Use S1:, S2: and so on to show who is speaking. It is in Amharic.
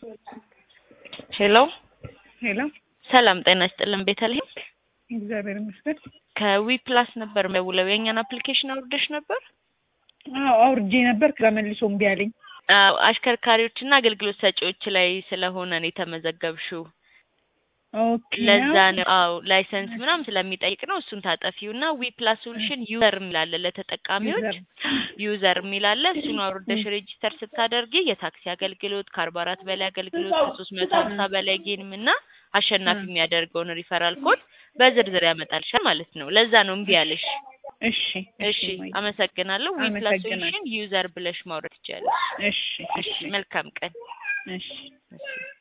S1: ሄሎ
S2: ሄሎ
S1: ሰላም ጤና ይስጥልን ቤተልሔም
S2: እግዚአብሔር ይመስገን።
S1: ከዊ ፕላስ ነበር የምደውለው የእኛን አፕሊኬሽን አውርደሽ ነበር
S2: አዎ አውርጄ ነበር ከዛ መልሶ እምቢ አለኝ።
S1: አዎ አሽከርካሪዎችና አገልግሎት ሰጪዎች ላይ ስለሆነ ነው የተመዘገብሽው
S2: ኦኬ
S1: ለዛ ነው አዎ ላይሰንስ ምናምን ስለሚጠይቅ ነው እሱን ታጠፊውና ዊ ፕላስ ሶሉሽን ዩዘር የሚላለ ለተጠቃሚዎች ዩዘር የሚላለ እሱን አውርደሽ ሬጂስተር ስታደርጊ የታክሲ አገልግሎት ከአርባ አራት በላይ አገልግሎት ከሶስት መቶ ሀምሳ በላይ ጌንም እና አሸናፊ የሚያደርገውን ሪፈራል ኮድ በዝርዝር ያመጣልሻል ማለት ነው። ለዛ ነው እምቢ ያለሽ።
S2: እሺ
S1: እሺ አመሰግናለሁ። ዊ ፕላስ
S2: አመሰግናለሁ።
S1: ሶሉሽን ዩዘር ብለሽ ማውረድ ትችያለሽ።
S2: እሺ
S1: እሺ መልካም ቀን።
S2: እሺ
S1: እሺ